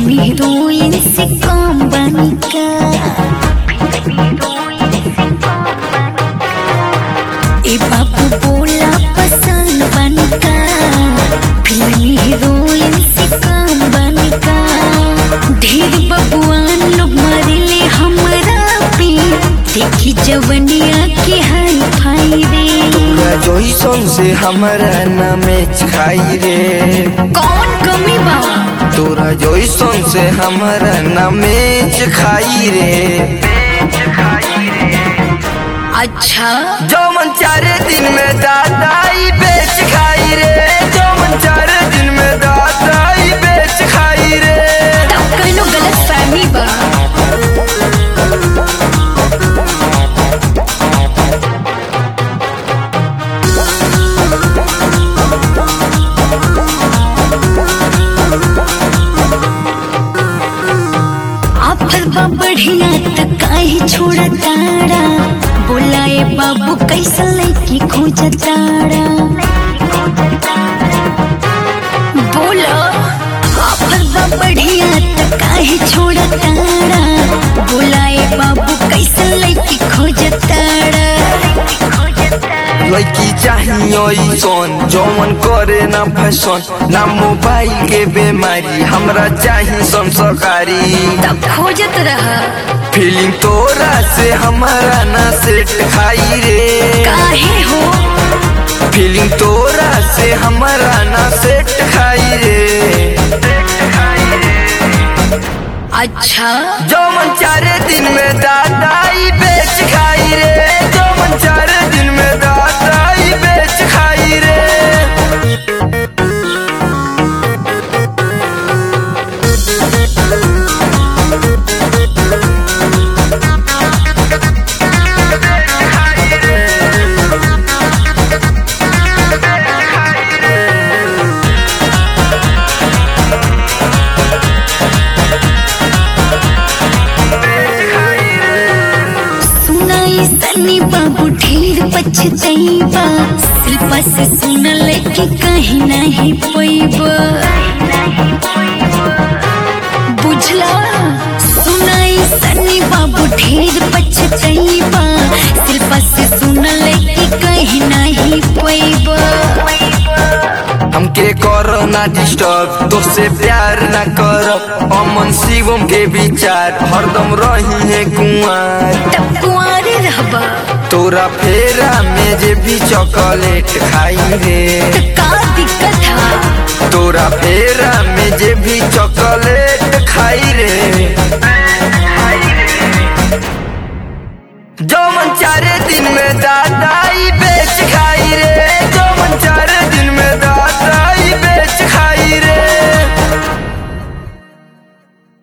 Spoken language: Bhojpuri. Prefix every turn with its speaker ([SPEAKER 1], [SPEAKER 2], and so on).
[SPEAKER 1] फिल्मी हीरोइन से कम बनी का ए बाबू बोला पसंद बनी का फिल्मी हीरोइन से कम बनी का ढेर बबुआन लोग मरले हमरा पे देखी जवनिया के हाई फाई रे
[SPEAKER 2] तोरा जैसन से हमारा ना मैच खाई रे
[SPEAKER 1] कौन कमी बा
[SPEAKER 2] तोरा जैसन से हमारा ना मैच खाई रे
[SPEAKER 1] अच्छा
[SPEAKER 2] जौमन चारे दिन में दादाई बेच खाई रे जौमन चारे दिन में दादाई बेच खाई रे
[SPEAKER 1] तब कहीं गलत फहमी बा आफर बा बढ़िया त काहे छोड़ा तारा बोलाए बाबू कैसा लड़की खोज तारा बोला आफर बा बढ़िया त काहे छोड़ा तारा बोलाए बाबू कैसा लड़की खोज तारा
[SPEAKER 2] लड़की चाहिए सोन जौमन करे ना फैशन ना मोबाइल के बीमारी हमरा चाहिए संस्कारी
[SPEAKER 1] तब खोजत रहा
[SPEAKER 2] फीलिंग तोरा से हमारा ना सेट खाई रे
[SPEAKER 1] काहे हो
[SPEAKER 2] फीलिंग तोरा से हमारा ना सेट खाई रे
[SPEAKER 1] अच्छा
[SPEAKER 2] जौमन चारे दिन में दादाई बेच खाई रे जौमन चारे दिन में दादाई बेच खाई रे
[SPEAKER 1] सुनाई सनी बाबू ढेर पछतैबा शिल्पा से सुनल के कहीं नहीं पैबा बुझला सुनाई सनी बाबू ढेर पछतैबा शिल्पा से सुनल के कहीं नहीं पैबा
[SPEAKER 2] हमके करो ना डिस्टर्ब तो से प्यार ना करब अमन शिवम के विचार हरदम रही है कुआर
[SPEAKER 1] तब कुआरे रहबा
[SPEAKER 2] तोरा फेरा में जे भी चॉकलेट खाई रे
[SPEAKER 1] तो का दिक्कत है
[SPEAKER 2] तोरा फेरा में जे भी चॉकलेट खाई रे जौमन चारे दिन में दादाई बेच खाई रे